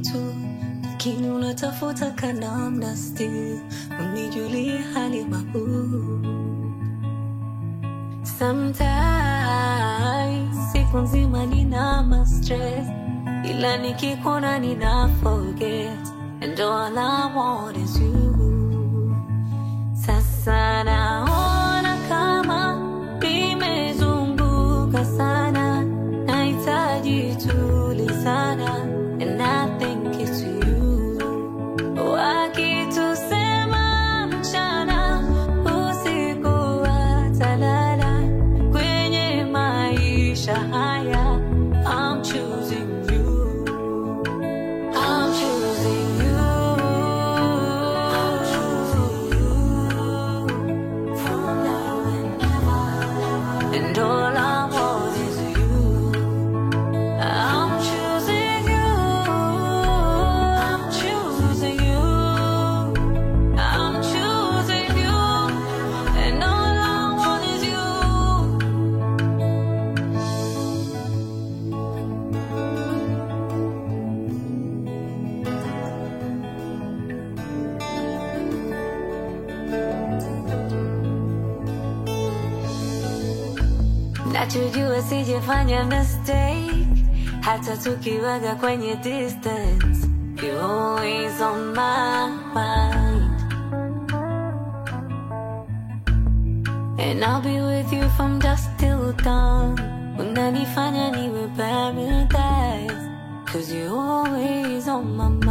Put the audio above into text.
tu, lakini unatafuta kanamna still unijulie hali mabu. Sometimes siku nzima nina ma stress, ila nikikuona nina forget, and all I want is you. Sasa naona kama nimezunguka sana, nahitaji tulizana, and I think it's you. Wakitusema mchana, usiku watalala, kwenye maisha haya, I'm choosing you. I'm choosing you. I'm choosing you. From now and ever. And all I want is you. I'm choosing you. I'm choosing you. I'm choosing you. And all I want is you. Nachojua sijafanya mistake hata tukiwaga kwenye distance You're always on my mind And I'll be with you from dusk till dawn Unanifanya niwe paradise Cause you're always on my mind